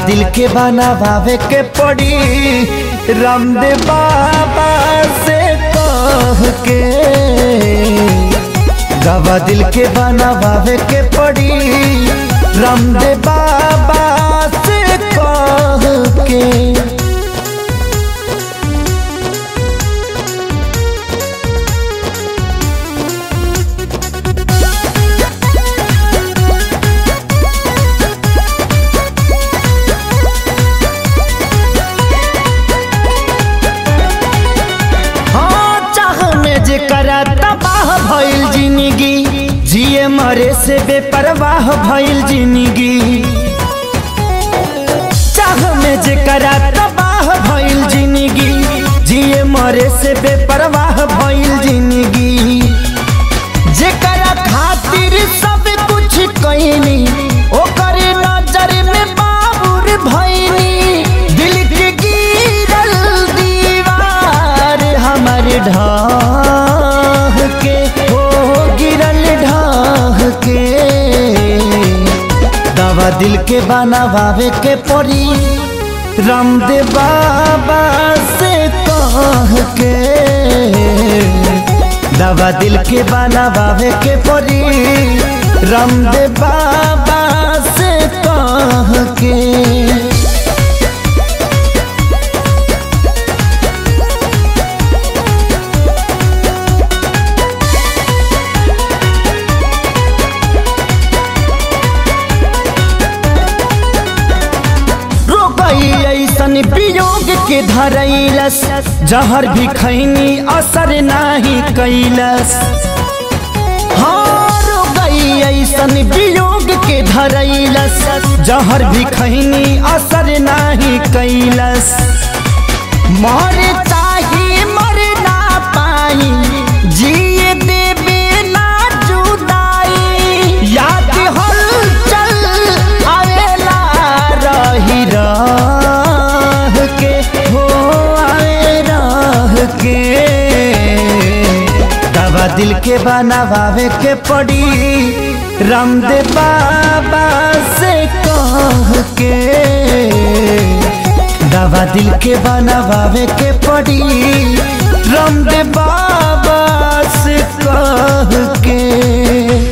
दिल के बनावे के पड़ी रामदेव बाबा से कह के दवा दिल के बनावे के पड़ी रामदेव बाबा से कह के हाँ चाह में जे करा तबाह भइल जिंदगी जिए मरे से बेपरवाह भइल जिंदगी चाह में जे करा तबाह भइल जिंदगी जिए मरे से बेपरवाह भइल जिंदगी जेकरा खातिर सब कुछ कईनी ओकर नजर में बाबुर भइनी दिल के गिरल दीवार हमर ढाह के हो गिरल ढाह के दवा दिल के बनावे के पड़ी रामदेव बाबा से कह के दवा दिल के बनावे के पड़ी रामदेव बाबा से कह के रोकई ऐसन वियोग के धरैलस जहर भी खैनी असर नाही कैलस हाँ रोकई ऐसन वियोग के धरैलस जहर भी खैनी असर नाही कैलस मर चाही मर ना पाई जिए देवे ना जुदाई याद हलचल आवेला रही रह के हो आवे रह के दवा दिल के बनावे के पड़ी रामदेव बाबा से कह के दवा दिल के बनावे के पड़ी रामदेव बाबा से कह के